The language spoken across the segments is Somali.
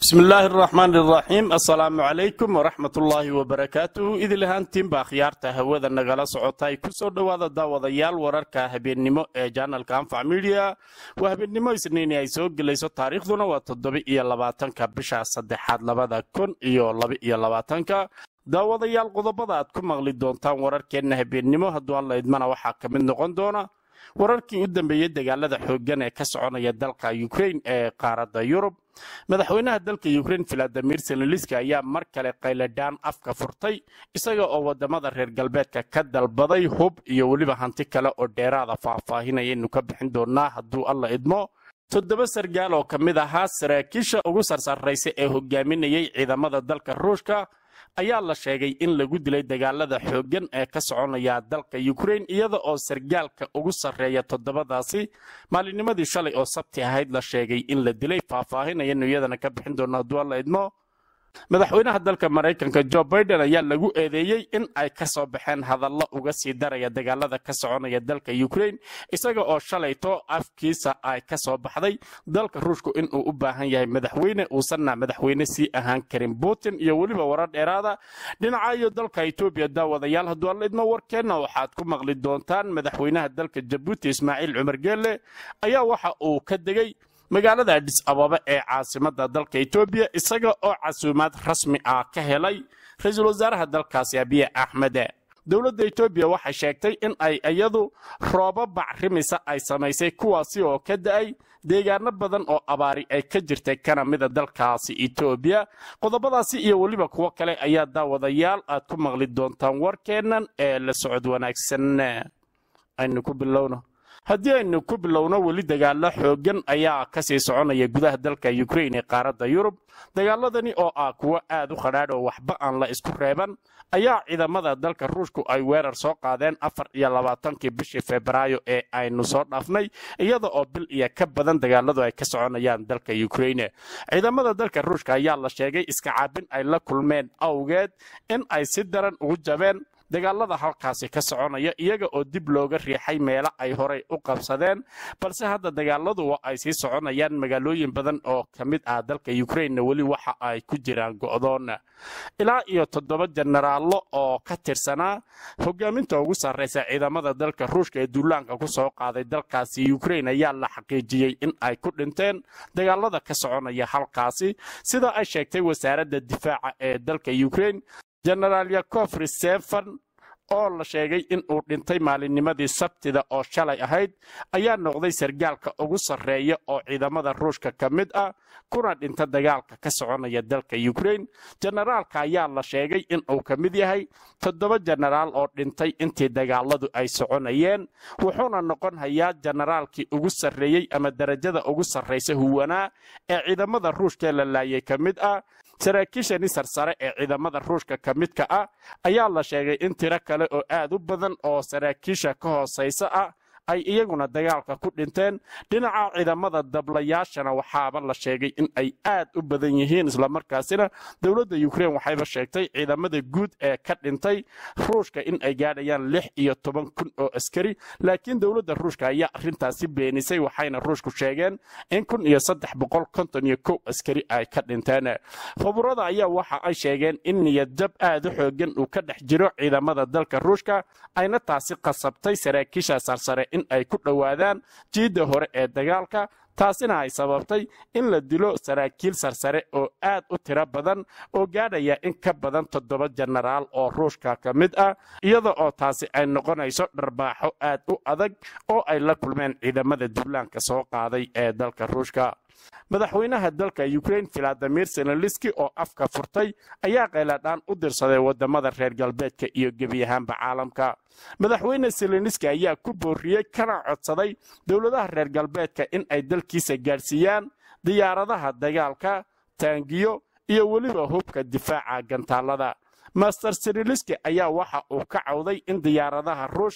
bismi illaahi araxmaan iraxiim assalaamu calaykum waraxmat ullaahi wabarakaatuhu idil ahaantiinba akhyaarta hawada nagala socota ay ku soo dhowaada daawadayaal wararka habeennimo ee janalka anfac midiya waa habeennimo isniini ay soo gelayso taariikhduna waa toddoba iyo labaatanka bisha saddexaad labada kun iyo laba iyo labaatanka daawadayaal qodobada aad ku maqli doontaan wararkeenna habeennimo hadduu alla idmana waxaa ka mid noqon doona wararkii u dambeeyey dagaalada xooggan ee ka soconaya dalka ukrain ee qaaradda yurub madaxweynaha dalka ukrain valadimir seleniski ayaa mar kale qayladhaan afka furtay isaga oo wadamada reer galbeedka ka dalbaday hub iyo weliba hanti kale oo dheeraada faahfaahinayaynu ka bixin doonaa hadduu alla idmo toddoba sargaal oo ka mid ahaa saraakiisha ugu sarsarraysa ee hogaaminayay ciidamada dalka ruushka ayaa la sheegay in lagu dilay dagaalada xooggan ee ka soconaya dalka ukrain iyada oo sargaalka ugu sarreeya toddobadaasi maalinnimadii shalay oo sabti ahayd la sheegay in la dilay faahfaahinayanu iyadana ka bixin doona hadduu alla idmo madaxweynaha dalka maraykanka jo biden ayaa lagu eedeeyey in ay ka soo baxeen hadallo uga sii daraya dagaalada ka soconaya dalka ukrain isaga oo shalayto afkiisa ay ka soo baxday dalka ruushku inuu u baahan yahay madaxweyne uusanna madaxweyne sii ahaan karin putin iyo weliba warar dheeraada dhinaca iyo dalka etoobiya daawadayaal hadduu alla idmo warkeenna waxaad ku maqli doontaan madaxweynaha dalka jabuuti ismaaciil cumar geelle ayaa waxa uu ka degay magaalada adhis ababa ee caasimada dalka etoobiya isaga oo casuumaad rasmi ah ka helay ra-iisul wasaaraha dalkaasi abiye axmede dowladda etoobiya waxay sheegtay in ay iyadu roobo bacrimisa ay samaysay kuwaasi oo ka da'ay deegaano badan oo abaari ay ka jirtay kana mida dalkaasi etoobiya qodobadaasi iyo weliba kuwo kale ayaa daawadayaal aad ku maqli doontaan warkeennan ee la socod wanaagsan aynu ku bilowno haddii aynu ku bilowno weli dagaalo xooggan ayaa ka sii soconaya gudaha dalka ukrain ee qaaradda yurub dagaaladani oo ah kuwo aad u khadhaadh oo waxba aan la isku reeban ayaa ciidamada dalka ruushku ay weerar soo qaadeen afar iyo labaatankii bishii febraayo ee aynu soo dhaafnay iyada oo bil iyo ka badan dagaaladu ay ka soconayaan dalka ukraine ciidamada dalka ruushka ayaa la sheegay iska caabin ay la kulmeen awgeed in ay si daran ugu jabeen dagaalada halkaasi ka soconaya iyaga oo dib looga riixay meelo ay horay u qabsadeen balse hadda dagaaladu waa ay sii soconayaan magaalooyin badan oo ka mid ah dalka ukrainna weli waxa ay ku jiraan go'doon ilaa iyo toddoba jenaraallo oo ka tirsanaa hogaaminta ugu sarraysa ciidamada dalka ruushka ee duulaanka ku soo qaaday dalkaasi ukrain ayaa la xaqiijiyey in ay ku dhinteen dagaalada ka soconaya halkaasi sida ay sheegtay wasaaradda difaaca ee dalka ukrain jenaraal yakof risefan oo la sheegay in uu dhintay maalinnimadii sabtida oo shalay ahayd ayaa noqday sargaalka ugu sarreeya oo ciidamada ruushka ka mid ah kuna dhinta dagaalka ka soconaya dalka ukrain jenaraalka ayaa la sheegay in uu ka mid yahay toddoba jenaraal oo dhintay intii dagaaladu ay soconayeen wuxuuna noqon hayaa jenaraalkii ugu sarreeyey ama darajada ugu sarraysa huwanaa ee ciidamada ruushkaee la laayay ka mid ah saraakiishani sarsare ee ciidamada ruushka ka midka ah ayaa la sheegay in tiro kale oo aad u badan oo saraakiisha ka hoosaysa ah ay iyaguna dagaalka ku dhinteen dhinaca ciidamada dablayaashana waxaaba la sheegay in ay aad u badan yihiin islamarkaasina dowladda ukrain waxayba sheegtay ciidamada guud ee ka dhintay ruushka in ay gaadhayaan lix iyo toban kun oo askari laakiin dowladda ruushka ayaa arrintaasi beenisay waxayna ruushku sheegeen in kun iyo saddex boqol konton iyo kow askari ay ka dhinteen khuburada ayaa waxa ay sheegeen in niyadjab aad u xoogan uu ka dhex jiro ciidamada dalka ruushka ayna taasi qasabtay saraakiisha sarsare in ay ku dhowaadaan jiidda hore ee dagaalka taasina ay sababtay in la dilo saraakiil sarsare oo aad u tiro badan oo gaadhaya in ka badan toddoba jenaraal oo ruushka ka mid ah iyada oo taasi ay noqonayso dharbaaxo aad u adag oo ay la kulmeen ciidamada duulaanka soo qaaday ee dalka ruushka madaxweynaha dalka ukrain valadimir seleniski oo afka furtay ayaa qayladhaan u dirsaday wadamada reer galbeedka iyo gebi ahaanba caalamka madaxweyne seleniski ayaa ku booriyey kana codsaday dowladaha reer galbeedka in ay dalkiisa gaadhsiiyaan diyaaradaha dagaalka taangiyo iyo weliba hubka difaaca gantaalada master seleniski ayaa waxa uu ka cawday in diyaaradaha ruushka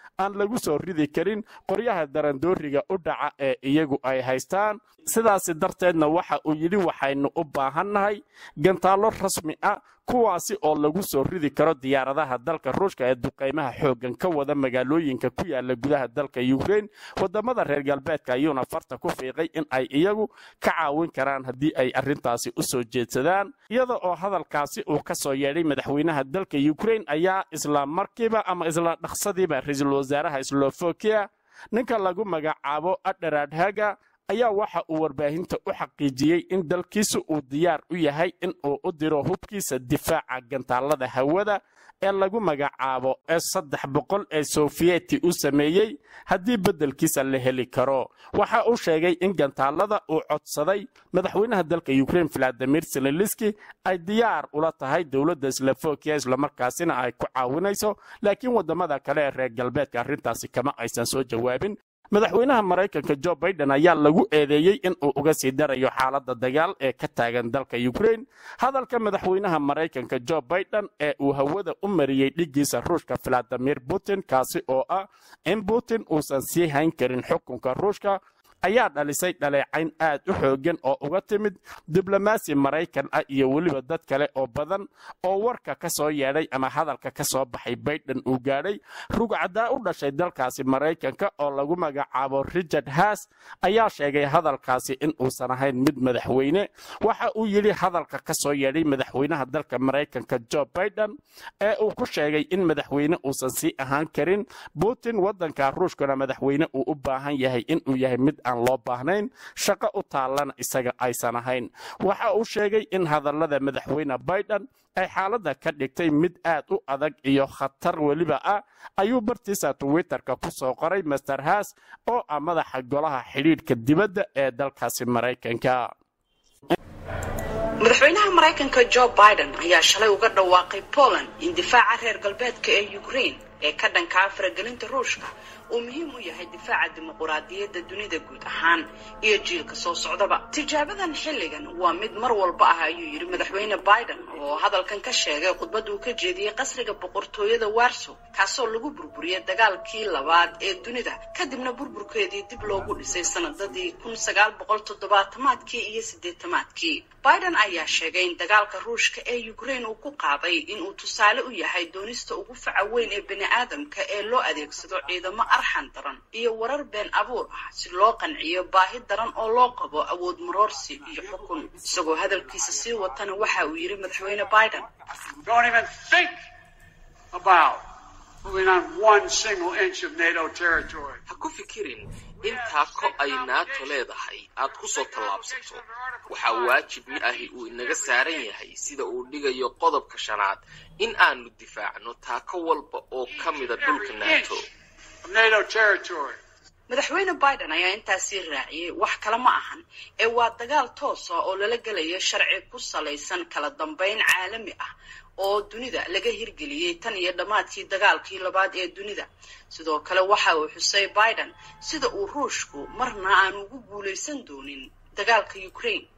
aan lagu soo ridi karin qoryaha darandooriga u dhaca ee iyagu ay haystaan sidaasi darteedna waxa uu yidhi waxaynu u baahannahay gantaallo rasmi ah kuwaasi oo lagu soo ridi karo diyaaradaha dalka ruushka ee duqaymaha xooggan ka wada magaalooyinka ku yaala gudaha dalka yukrain wadamada reer galbeedka ayuuna farta ku fiiqay in ay iyagu ka caawin karaan haddii ay arrintaasi u soo jeedsadaan iyada oo hadalkaasi uu ka soo yeedhay madaxweynaha dalka yukrain ayaa isla markiiba ama isla dhaqsadiiba ra-iisul wasaaraha slovakia ninka lagu magacaabo adharadhaga ayaa waxa uu warbaahinta u xaqiijiyey in dalkiisu uu diyaar u yahay in uu u diro hubkiisa difaaca gantaalada hawada ee lagu magacaabo ee saddex boqol ee sofiyeti u sameeyey haddii beddelkiisa la heli karo waxa uu sheegay in gantaalada uu codsaday madaxweynaha dalka yukrain valadimir seleliski ay diyaar ula tahay dowladda slovakia islamarkaasina ay ku caawinayso laakiin waddamada kale ee reer galbeedka arrintaasi kama aysan soo jawaabin madaxweynaha maraykanka jo baiden ayaa lagu eedeeyey in uu uga sii darayo xaaladda dagaal ee ka taagan dalka yukrain hadalka madaxweynaha maraykanka jo baiden ee uu hawada u mariyey dhiggiisa ruushka valadimir putin kaasi oo ah in putin uusan sii hayn karin xukunka ruushka ayaa dhalisay dhaleecayn aad u xooggan oo uga timid diblomaasi maraykan ah iyo weliba dad kale oo badan oo warka ka soo yeedhay ama hadalka ka soo baxay baiden uu gaadhay rugcaddaa u dhashay dalkaasi maraykanka oo lagu magacaabo richard haas ayaa sheegay hadalkaasi in uusan ahayn mid madaxweyne waxa uu yidhi hadalka ka soo yeedhay madaxweynaha dalka maraykanka jo baiden ee uu ku sheegay in madaxweyne uusan sii ahaan karin putin waddanka ruushkana madaxweyne uu u baahan yahay inuu yahay mid aan loo baahnayn shaqo u taallana isaga aysan ahayn waxa uu sheegay in hadallada madaxweyne baiden ay xaaladda ka dhigtay mid aad u adag iyo khatar weliba ah ayuu bartiisa twitterka ku soo qoray master haas oo ah madaxa golaha xidhiidhka dibadda ee dalkaasi maraykanka madaxweynaha maraykanka jo biden ayaa shalay uga dhawaaqay poland in difaaca reer galbeedka ee ukraine ee ka dhankaa faragelinta ruushka uu muhiim u yahay difaaca dimuquraadiyadda dunida guud ahaan iyo jiilka soo socdaba tijaabadan xilligan waa mid mar walba ah ayuu yidhi madaxweyne biden oo hadalkan ka sheegay khudbad uu ka jeediyey qasriga boqortooyada warso kaasoo lagu burburiyey dagaalkii labaad ee dunida kadibna burburkeedii dib loogu dhisay sanadadii kun sagaal boqol toddobaatamaadkii iyo siddeetamaadkii biden ayaa sheegay in dagaalka ruushka ee ukraine uu ku qaaday inuu tusaale u yahay doonista ugu faca weyn ee bani aadamka ee loo adeegsado ciidamo arxan daran iyo warar been abuur ah si loo qanciyo baahi daran oo loo qabo awood maroorsi iyo xukun isagoo hadalkiisa sii watana waxa uu yidhi madaxweyne biden ha ku fikirin in taako ay naato leedahay aad ku soo tallaabsato waxaa waajib mid ahi uu inaga saaran yahay sida uu dhigayo qodobka shanaad in aanu difaacno taako walba oo ka mida dhulka naato madaxweyne biden ayaa intaasii raaciyey wax kale ma ahan ee waa dagaal toos ah oo lala gelayo sharci ku salaysan kala dambayn caalami ah oo dunida laga hirgeliyey tan iyo dhammaadkii dagaalkii labaad ee dunida sidoo kale waxa uu xusay biden sida uu ruushku marna aanu ugu guulaysan doonin dagaalka ukraine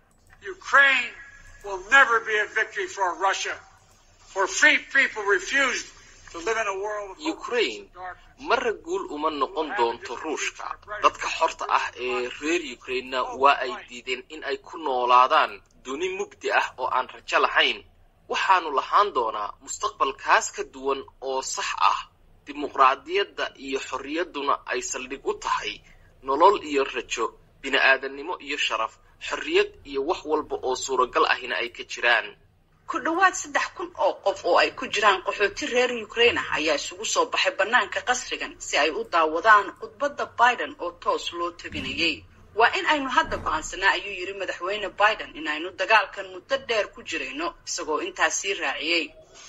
ukraine marra guul uma noqon doonto ruushka dadka xorta ah ee reer ukrainena waa ay diideen in ay ku noolaadaan duni mugdi ah oo aan rajo lahayn waxaanu lahaan doonaa mustaqbalkaas ka duwan oo sax ah dimuqraadiyadda iyo xorriyadduna ay saldhig u tahay nolol iyo rajo bini'aadannimo iyo sharaf xorriyad iyo wax walba oo suuragal ahina ay ka jiraan ku dhowaad saddex kun oo qof oo ay ku jiraan qaxooti reer ukraine ah ayaa isugu soo baxay bannaanka qasrigan si ay u daawadaan khudbadda biden oo toos loo tabinayay waa in aynu hadda go'aansanaa ayuu yidhi madaxweyne biden in aynu dagaalkan muddo dheer ku jirayno isagoo intaas sii raaciyey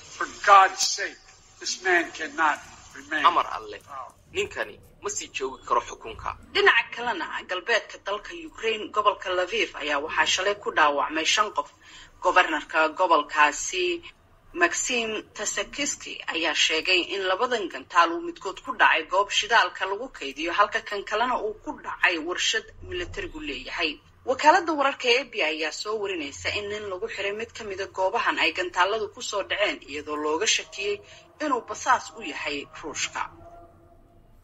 amar alleh ninkani ma sii joogi karo xukunka dhinaca kalena galbeedka dalka ukraine gobolka laviv ayaa waxaa shalay ku dhaawacmay shan qof gobarnarka gobolkaasi maxim tasakiski ayaa sheegay in labadan gantaal uu midkood ku dhacay goob shidaalka lagu kaydiyo halka kan kalena uu ku dhacay warshad militarigu leeyahay wakaaladda wararka ee b ayaa soo warinaysa in nin lagu xiray mid ka mida goobahan ay gantaaladu kusoo dhaceen iyadoo looga shakiyey inuu basaas u yahay ruushka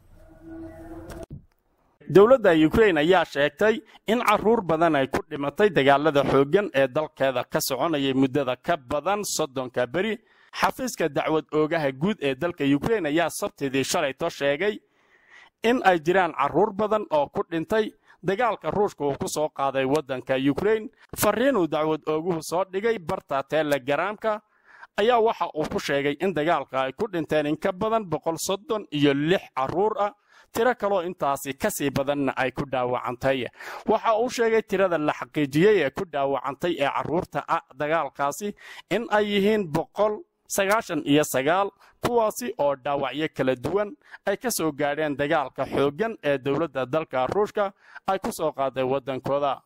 dowladda ukrain ayaa sheegtay in caruur badan ay ku dhimatay dagaalada xooggan ee dalkeeda ka soconayay muddada ka badan soddonka beri xafiiska dacwad oogaha guud ee dalka ukrain ayaa sabtidii shalayto sheegay in ay jiraan caruur badan oo ku dhintay dagaalka ruushka uu ku soo qaaday waddanka ukrain fariinuu dacwad ooguhu soo dhigay barta telegaraamka ayaa waxa uu ku sheegay in dagaalka ay ku dhinteen in ka badan boqol soddon iyo lix caruur ah tiro kaloo intaasi ka sii badanna ay ku dhaawacantay waxa uu sheegay tirada la xaqiijiyey ee ku dhaawacantay ee carruurta ah dagaalkaasi in ay yihiin boqol sagaashan iyo sagaal kuwaasi oo dhaawacyo kala duwan ay ka soo gaadheen dagaalka xooggan ee dowladda dalka ruushka ay ku soo qaaday waddankooda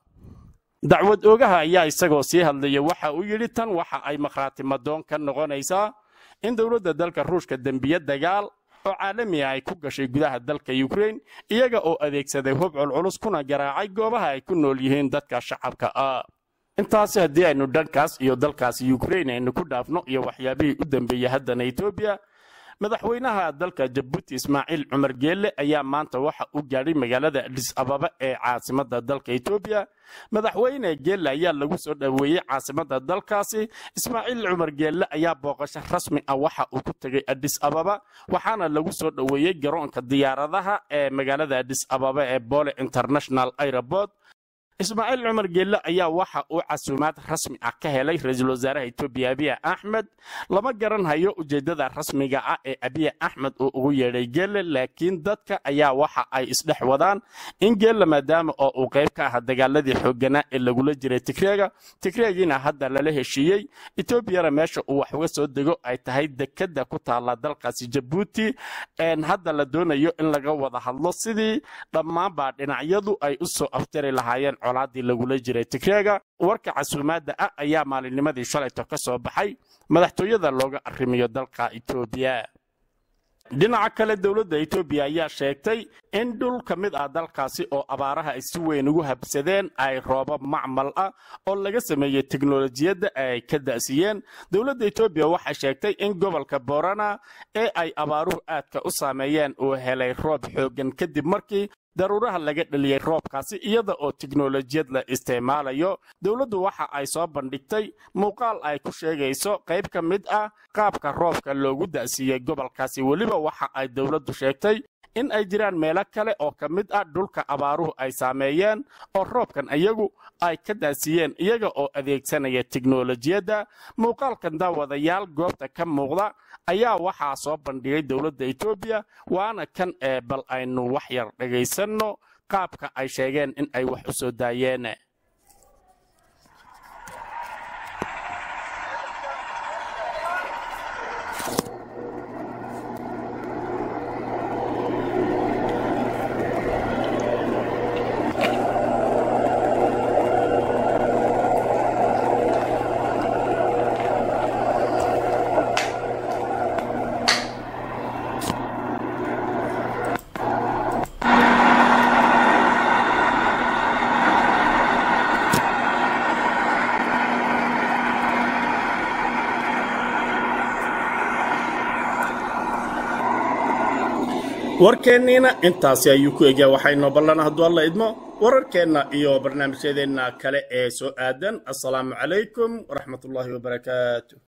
dacwad oogaha ayaa isagoo sii hadlaya waxa uu yidhi tan waxa ay makhraatimadoon ka noqonaysaa in dowladda dalka ruushka dembiye dagaal oo caalami ah ay ku gashay gudaha dalka ukrain iyaga oo adeegsaday hub culculus kuna garaacay goobaha ay ku nool yihiin dadka shacabka ah intaasi haddii aynu dhankaas iyo dalkaasi ukrain aynu ku dhaafno iyo waxyaabihii u dambeeyey haddana etoobiya madaxweynaha dalka jabuuti ismaaciil cumar geelle ayaa maanta waxa uu gaadhay magaalada adhis ababa ee caasimada dalka etoobiya madaxweyne geelle ayaa lagu soo dhoweeyey caasimada dalkaasi ismaaciil cumar geelle ayaa booqasho rasmi ah waxa uu ku tegay adhis ababa waxaana lagu soo dhoweeyey garoonka diyaaradaha ee magaalada adhis ababa ee bole international airport ismaaciil cumar geelle ayaa waxa uu casuumaad rasmi ah ka helay ra-iisul wasaaraha etoobiya abiya axmed lama garan hayo ujeeddada rasmiga ah ee abiya axmed uu ugu yeedhay geelle laakiin dadka ayaa waxa ay isdhex wadaan in geelle maadaama oo uu qayb ka aha dagaaladii xoogganaa ee lagula jiray tigreega tigreegiina hadda lala heshiiyey etoobiyana meesha uu wax uga soo dego ay tahay dekadda ku taalla dalkaasi jabuuti hadda la doonayo in laga wada hadlo sidii dhammaanbaa dhinacyadu ay u soo afjari lahaayeen colaadii lagula jiray tigreega warka casuumaadda ah ayaa maalinnimadii shalayto ka soo baxay madaxtooyada looga arrimiyo dalka etoobiya dhinaca kale dowladda etoobiya ayaa sheegtay in dhul ka mid ah dalkaasi oo abaaraha ay si weyn ugu habsadeen ay roobab macmal ah oo laga sameeyey teknolojiyadda ay ka da'siyeen dowladda etoobiya waxay sheegtay in gobolka borana ee ay abaaruhu aadka u saameeyeen uu helay roob xooggan kadib markii daruuraha laga dheliyey roobkaasi iyada oo tiknolojiyad la isticmaalayo dowladdu waxa ay soo bandhigtay muuqaal ay ku sheegayso qayb ka mid ah qaabka roobka loogu da'siiyey gobolkaasi weliba waxa ay dowladdu sheegtay in ay jiraan meelo kale oo ka mid ah dhulka abaaruhu ay saameeyeen oo roobkan iyagu ay ka daasiiyeen iyaga oo adeegsanaya tiknolojiyadda muuqaalkan daawadayaal goobta ka muuqda ayaa waxaa soo bandhigay dowladda etoobiya waana kan ee bal aynu wax yar dhagaysanno qaabka ay sheegeen in ay wax u soo daayeen warkeenniina intaasi ayuu ku egyaa waxaynoo ballan hadduu alla idmo wararkeenna iyo barnaamijyadeenna kale ee soo aadan assalaamu calaykum waraxmatullaahi wabarakaatu